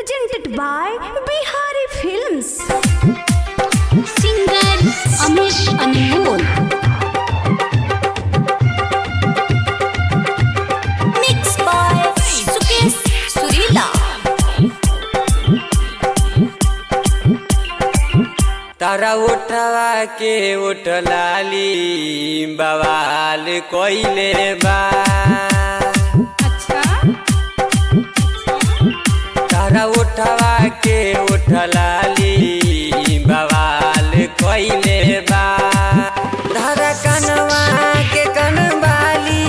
presented by Bihari Films. Singer Amit Anmol mix by Sukesh Surila तारा उठवा के उठ लाली बवाल कोइले बा तारा उठवा के उठ लाली बवाल कोइले बा तारा कनवा के कनवाली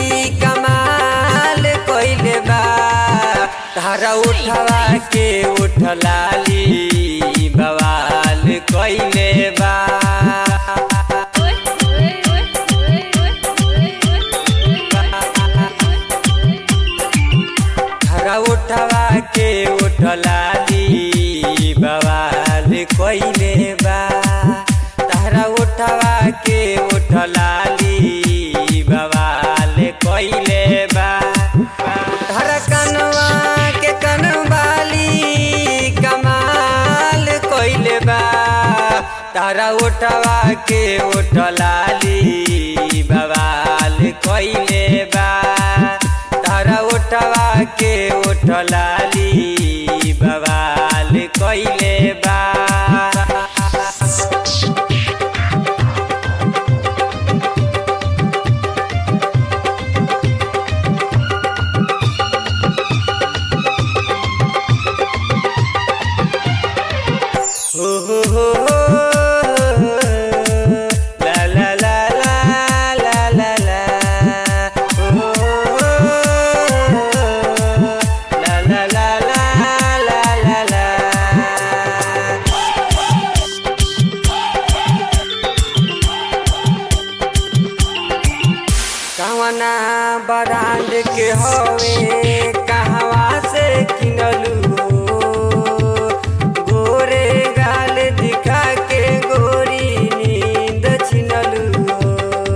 कमाल कोइले बा तारा उठवा के उठ लाली बवाल कोइले बा तारा उठवा के उठ लाली बवाल कोइले बा तारा उठवा के उठ लाली बवाल कोइले बा तारा कनवा के कनवाली कमाल कोइले बा तारा उठवा के उठ लाली बवाल कोइले बा तारा उठवा के उठ लाली बवाल कोइले बा हो हो हो हो ला ला ला ला ला ला ला हो हो हो ला ला ला ला ला ला ला कवना ब्रांड के हवे कहवा से किनलू हो गोरे गाल दिखा के गोरी नींद छिनलू हो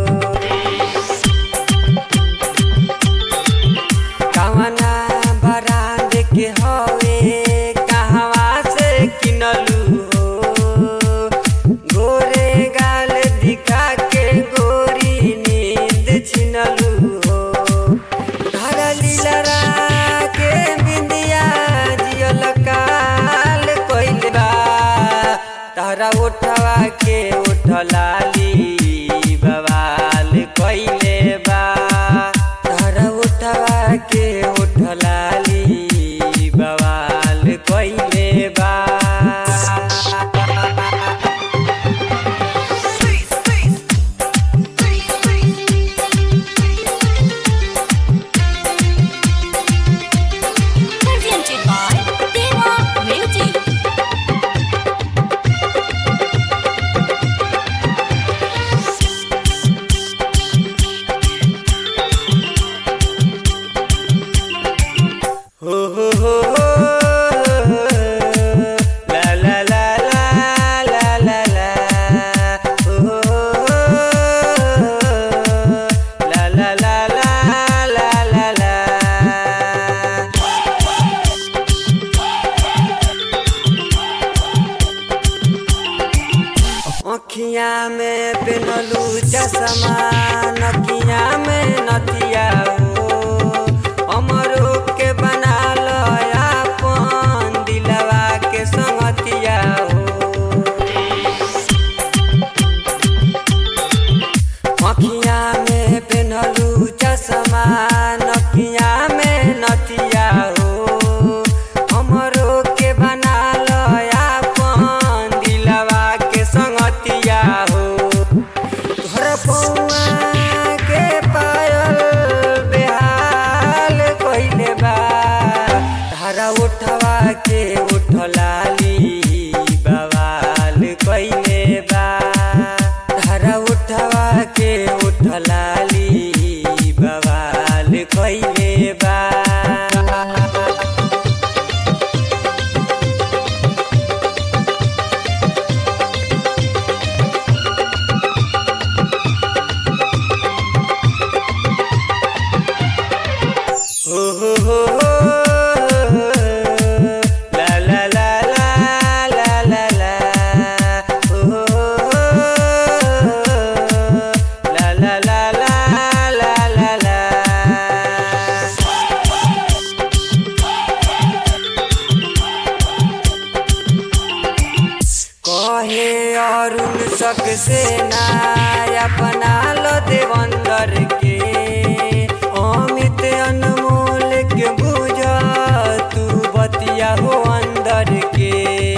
कवना ब्रांड के हवे कहवा से किनलू हो गोरे गाल दिखा के गोरी नींद छिनलू हो धारा लीलरा के बिंदिया जियल काल कोइल बा तारा उठवा के उठ लाली बवाल कोइले बा तारा उठवा के उठ लाली बवाल कोइले बा presented by Deva Music हो हो हो हो ला ला ला ला ला ला ला हो हो हो ला ला ला ला ला ला ला अखिया में पेनलू चश्मा नकिया में नथिया हो अमरो के बना लो अपन दिलवा के संगतिया हो अखिया में पेनलू चश्मा नकिया में नथिया हो हमरो के बना लो अपन दिलवा के संगतिया हो तोहर पौआ के पायल बेहाल कइले बा धारा उठवा के उठ लाली बवाल कइले बा धारा उठवा के उठ लाली बवाल कइले बा हो हो हो हो शक से ना अपना लो देवंदर के अमित अनमोल के बुझ तू बतिया हो अंदर के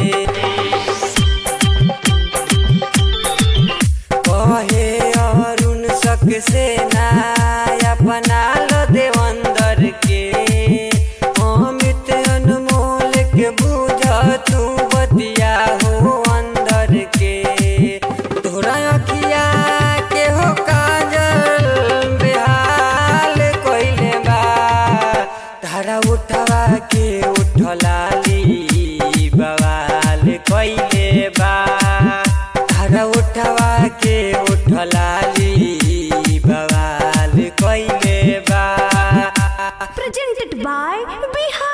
कहे अरुण शक से ना अपना लो देवंदर के अमित अनमोल के बुझ तू बतिया हो अंदर के तोरा अखिया के हो काजल बेहाल कोइले बा धारा उठवा के उठलाली बवाल कोइले बा धारा उठवा के उठलाली बवाल कोइले बा presented by Bihar